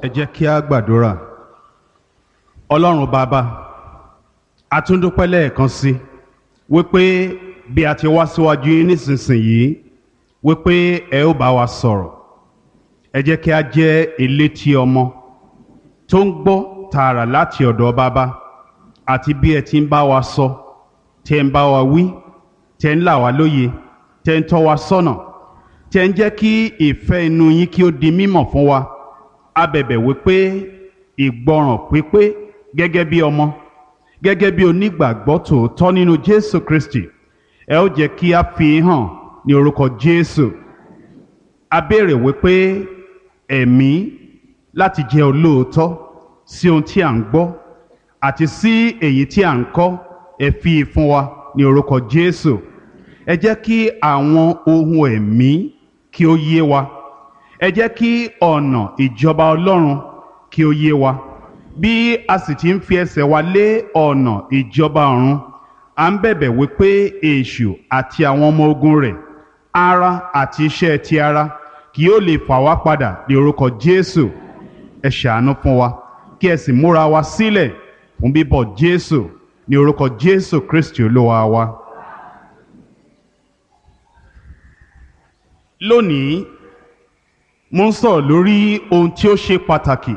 jẹ́ kí a gbàdúrà ọlọ́run bàbá a tún dúpẹ́ lẹ́ẹ̀kan sí wípé bí a ti wá síwájú yín nísinsìnyí wípé ẹ ó bá wa sọ̀rọ̀ ẹ jẹ́ kí a jẹ́ elétí ọmọ tó ń gbọ́ tààrà láti ọ̀dọ̀ bàbá àti bí ẹ ti ń bá wa sọ tẹ́ ń bá wa wí tẹ́ ń là wá lóye tẹ́ ń tọ́ wa sọ́nà tẹ́ ń jẹ́ kí ìfẹ́ inú yín kí ó di mímọ̀ fún wa a bẹ̀bẹ̀ wípé ìgbọràn pípé gẹ́gẹ́ bí ọmọ gẹ́gẹ́ bí onígbàgbọ́ tòótọ́ nínú Jésù Kristi ẹ ó jẹ́ kí a fi hàn ní orúkọ Jésù a béèrè wípé ẹ̀mí láti jẹ́ olóòótọ́ sí ohun tí à ń gbọ́ àti sí èyí tí à ń kọ́ ẹ fi fún wa ní orúkọ Jésù ẹ jẹ́ kí àwọn ohun ẹ̀mí kí ó yé wa ẹ jẹ́ kí ọ̀nà ìjọba Ọlọ́run kí ó yé wa bí a sì ti ń fi ẹsẹ̀ wa lé ọ̀nà ìjọba ọ̀run à ń bẹ̀bẹ̀ wípé èṣù àti àwọn ọmọ ogun rẹ̀ ara àti iṣẹ́ ti ara kì yóò lè fà wá padà ní orúkọ Jésù ẹ ṣàánú fún wa kí ẹ sì múra wa sílẹ̀ fún bíbọ̀ Jésù ní orúkọ Jésù Kristi Olúwa wa. lónìí mo ń sọ̀rọ̀ lórí ohun tí ó ṣe pàtàkì